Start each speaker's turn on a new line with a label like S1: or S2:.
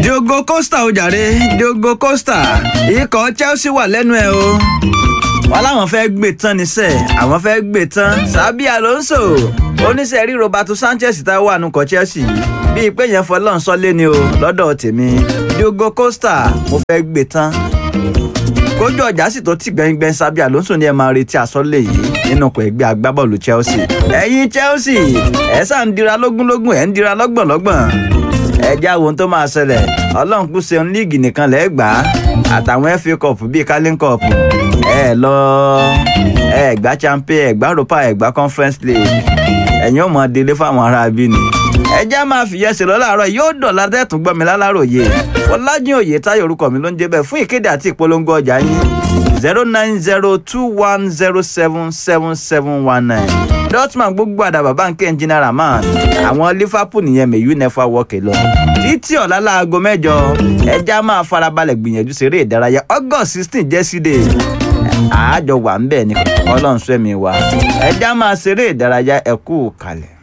S1: Diogo Costa ó jàre Diogo Costa ikọ̀ Chelsea wà lẹ́nu ẹ̀ o wọn láwọn fẹ́ gbé tán níṣẹ́ àwọn fẹ́ gbé tán Xabi Alonso oníṣẹ́ rí Roberto Sanchez tá a wà nùkọ̀ Chelsea bíi pé yẹn fọlọ́n sọ́lé ni o lọ́dọ̀ tèmi Diogo Costa mo fẹ́ gbé tán kójú ọjà sì tó tì gbẹngbẹng Xabi Alonso ni ẹ máa retí àsọlé yìí nínú ọkọ̀ ẹgbẹ́ agbábọ́ọ̀lù Chelsea ẹ̀yin Chelsea ẹ̀ sá ń dira lógúnlógún ẹ̀ ń dira lọ́gbọ̀nlọ́gbọ̀n ẹ já wo ohun tó máa ṣẹlẹ̀ ọlọ́run kú ṣeun líìgì nìkan lẹ́ẹ̀ gbà á àtàwọn FA cup bíi carling cup ẹ lọ ẹ gbá champion ẹ gbá europa ẹ gbá conference league ẹ̀yin ò mọ̀ délé fáwọn ará bí ni ẹ já máa fìyẹ́ sí lọ láàárọ̀ yóò dọ̀la tẹ́tùn gbọ́ mi láláròyé Fọlájìn Oyètáyọ̀ orúkọ mi ló ń jẹ́ bẹ́ẹ̀ fún ìkéde àti ìpolongo ọjà yín zero nine zero two one zero seven seven seven one nine Dortmund gbogbo àdàbà báńkì ẹnjìnà Rahman àwọn Liverpool nìyẹn mẹ̀yú nẹ́fà wọ́ọ̀kì lọ títí ọ̀la láago mẹ́jọ ẹja máa farabalẹ̀ gbìyànjú ṣeré ìdárayá August sixteen jẹ́sídẹ̀ àájọ wà ń bẹ̀ ní ọlọ́run sẹ́mi wa ẹja máa ṣeré ìdárayá ẹ̀kú kalẹ̀.